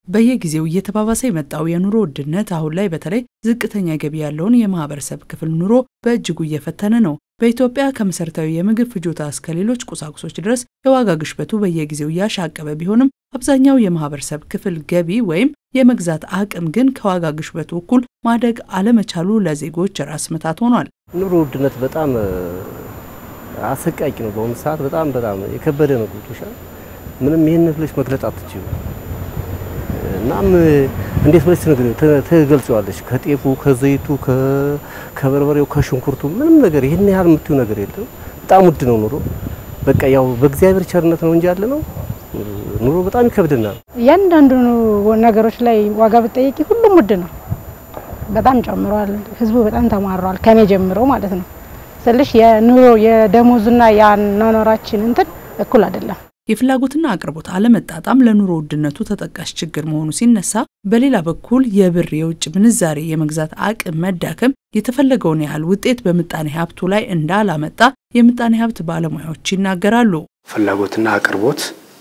በየጊዜው እየተባባሰ የመጣው የኑሮ ውድነት አሁን ላይ በተለይ ዝቅተኛ ገቢ ያለውን የማህበረሰብ ክፍል ኑሮ በእጅጉ እየፈተነ ነው። በኢትዮጵያ ከመሰረታዊ የምግብ ፍጆታ እስከ ሌሎች ቁሳቁሶች ድረስ የዋጋ ግሽበቱ በየጊዜው እያሻቀበ ቢሆንም አብዛኛው የማህበረሰብ ክፍል ገቢ ወይም የመግዛት አቅም ግን ከዋጋ ግሽበቱ እኩል ማደግ አለመቻሉ ለዜጎች ራስ ምታት ሆኗል። ኑሮ ውድነት በጣም አሰቃቂ ነው። በአሁኑ ሰዓት በጣም በጣም የከበደ ነው። ገብቶሻል። ምንም ይህን ብለሽ መግለጽ አትችይም። እናም እንዴት ብለሽ ትገልጸዋለሽ? ከጤፉ፣ ከዘይቱ፣ ከበርበሬው፣ ከሽንኩርቱ ምንም ነገር ይህን ያህል የምትይው ነገር የለም። በጣም ውድ ነው ኑሮ። በቃ ያው በእግዚአብሔር ቸርነት ነው እንጂ ያለ ነው ኑሮ በጣም ይከብድናል። እያንዳንዱ ነገሮች ላይ ዋጋ ብትጠይቂ ሁሉም ውድ ነው። በጣም ጨምሯል። ህዝቡ በጣም ተማሯል። ከኔ ጀምሮ ማለት ነው ስልሽ የኑሮ የደሞዝና የአኗኗራችን እንትን እኩል አይደለም። የፍላጎትና አቅርቦት አለመጣጣም ለኑሮ ውድነቱ ተጠቃሽ ችግር መሆኑ ሲነሳ፣ በሌላ በኩል የብር የውጭ ምንዛሬ የመግዛት አቅም መዳከም የተፈለገውን ያህል ውጤት በምጣኔ ሀብቱ ላይ እንዳላመጣ የምጣኔ ሀብት ባለሙያዎች ይናገራሉ። ፍላጎትና አቅርቦት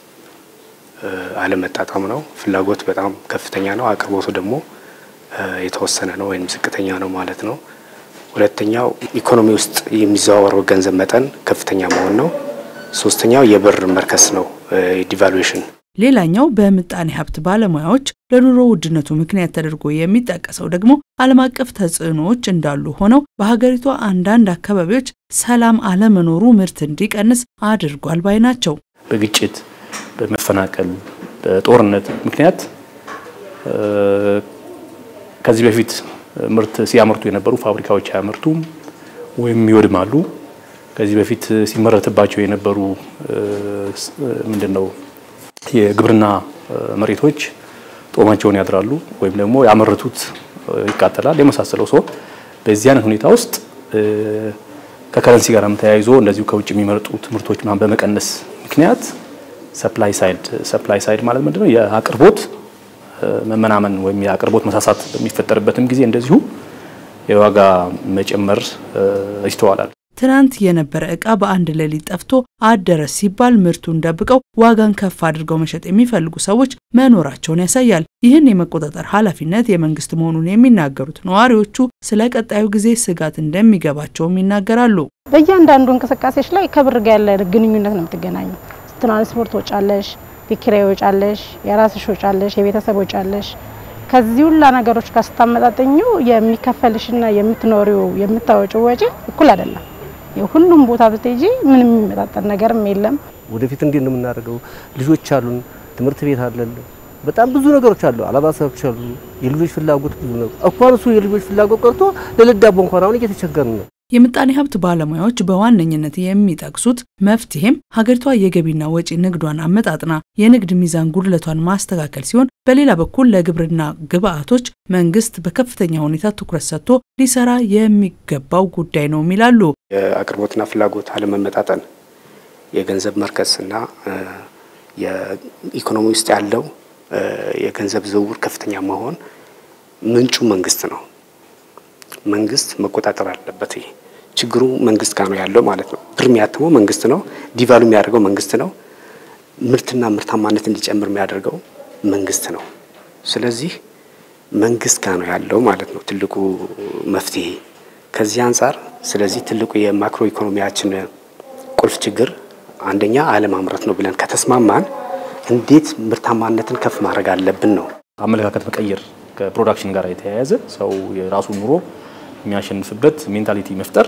አለመጣጣም ነው። ፍላጎት በጣም ከፍተኛ ነው፣ አቅርቦቱ ደግሞ የተወሰነ ነው ወይም ዝቅተኛ ነው ማለት ነው። ሁለተኛው ኢኮኖሚ ውስጥ የሚዘዋወረው ገንዘብ መጠን ከፍተኛ መሆን ነው። ሶስተኛው የብር መርከስ ነው፣ ዲቫሉዌሽን። ሌላኛው በምጣኔ ሀብት ባለሙያዎች ለኑሮ ውድነቱ ምክንያት ተደርጎ የሚጠቀሰው ደግሞ ዓለም አቀፍ ተጽዕኖዎች እንዳሉ ሆነው በሀገሪቷ አንዳንድ አካባቢዎች ሰላም አለመኖሩ ምርት እንዲቀንስ አድርጓል ባይ ናቸው። በግጭት በመፈናቀል በጦርነት ምክንያት ከዚህ በፊት ምርት ሲያመርቱ የነበሩ ፋብሪካዎች አያመርቱም ወይም ይወድማሉ። ከዚህ በፊት ሲመረትባቸው የነበሩ ምንድነው የግብርና መሬቶች ጦማቸውን ያድራሉ ወይም ደግሞ ያመረቱት ይቃጠላል የመሳሰለው ሰው በዚህ አይነት ሁኔታ ውስጥ ከከረንሲ ጋርም ተያይዞ እንደዚሁ ከውጭ የሚመርጡት ምርቶች ምናምን በመቀነስ ምክንያት ሰፕላይ ሳይድ ሰፕላይ ሳይድ ማለት ምንድነው የአቅርቦት መመናመን ወይም የአቅርቦት መሳሳት በሚፈጠርበትም ጊዜ እንደዚሁ የዋጋ መጨመር ይስተዋላል። ትናንት የነበረ ዕቃ በአንድ ሌሊት ጠፍቶ አደረ ሲባል ምርቱን ደብቀው ዋጋን ከፍ አድርገው መሸጥ የሚፈልጉ ሰዎች መኖራቸውን ያሳያል። ይህን የመቆጣጠር ኃላፊነት የመንግስት መሆኑን የሚናገሩት ነዋሪዎቹ ስለ ቀጣዩ ጊዜ ስጋት እንደሚገባቸውም ይናገራሉ። በእያንዳንዱ እንቅስቃሴዎች ላይ ከብር ጋር ያለ ግንኙነት ነው የምትገናኙ። ትራንስፖርት ወጫለሽ፣ ቤት ኪራይ ወጫለሽ፣ የራስሽ ወጫለሽ፣ የቤተሰብ ወጫለሽ። ከዚህ ሁላ ነገሮች ጋር ስታመጣጠኙ የሚከፈልሽና የምትኖሪው የምታወጪው ወጪ እኩል አይደለም። የሁሉም ቦታ ብትሄጂ ምንም የሚመጣጠን ነገርም የለም። ወደፊት እንዴት ነው የምናደርገው? ልጆች አሉን፣ ትምህርት ቤት አለን፣ በጣም ብዙ ነገሮች አሉ፣ አለባሳዎች አሉ፣ የልጆች ፍላጎት ብዙ ነው። እንኳን እሱ የልጆች ፍላጎት ቀርቶ ለልዳቦ እንኳን አሁን እየተቸገርን ነው። የምጣኔ ሀብት ባለሙያዎች በዋነኝነት የሚጠቅሱት መፍትሄም ሀገሪቷ የገቢና ወጪ ንግዷን አመጣጥና የንግድ ሚዛን ጉድለቷን ማስተካከል ሲሆን በሌላ በኩል ለግብርና ግብዓቶች መንግስት በከፍተኛ ሁኔታ ትኩረት ሰጥቶ ሊሰራ የሚገባው ጉዳይ ነው ይላሉ። የአቅርቦትና ፍላጎት አለመመጣጠን፣ የገንዘብ መርከስና የኢኮኖሚ ውስጥ ያለው የገንዘብ ዝውውር ከፍተኛ መሆን ምንጩ መንግስት ነው። መንግስት መቆጣጠር አለበት። ይሄ ችግሩ መንግስት ጋር ነው ያለው ማለት ነው። ብር የሚያትመው መንግስት ነው። ዲቫሉ የሚያደርገው መንግስት ነው። ምርትና ምርታማነት እንዲጨምር የሚያደርገው መንግስት ነው። ስለዚህ መንግስት ጋር ነው ያለው ማለት ነው ትልቁ መፍትሄ ከዚህ አንጻር። ስለዚህ ትልቁ የማክሮ ኢኮኖሚያችን ቁልፍ ችግር አንደኛ አለማምረት ነው ብለን ከተስማማን እንዴት ምርታማነትን ከፍ ማድረግ አለብን ነው። አመለካከት መቀየር ከፕሮዳክሽን ጋር የተያያዘ ሰው የራሱ ኑሮ የሚያሸንፍበት ሜንታሊቲ መፍጠር፣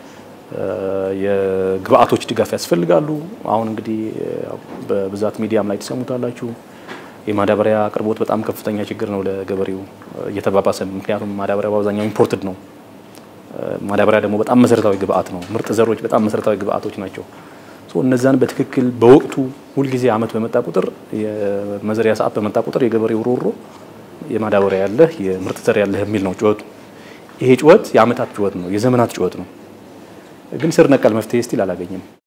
የግብአቶች ድጋፍ ያስፈልጋሉ። አሁን እንግዲህ በብዛት ሚዲያም ላይ ትሰሙታላችሁ። የማዳበሪያ አቅርቦት በጣም ከፍተኛ ችግር ነው ለገበሬው እየተባባሰ፣ ምክንያቱም ማዳበሪያ በአብዛኛው ኢምፖርትድ ነው። ማዳበሪያ ደግሞ በጣም መሰረታዊ ግብአት ነው። ምርጥ ዘሮች በጣም መሰረታዊ ግብአቶች ናቸው። እነዛን በትክክል በወቅቱ ሁልጊዜ አመት በመጣ ቁጥር የመዘሪያ ሰዓት በመጣ ቁጥር የገበሬው ሮሮ የማዳበሪያ ያለህ የምርጥ ዘር ያለህ የሚል ነው ጩኸቱ። ይሄ ጩኸት የአመታት ጩኸት ነው፣ የዘመናት ጩኸት ነው። ግን ስር ነቀል መፍትሄ ስቲል አላገኘም።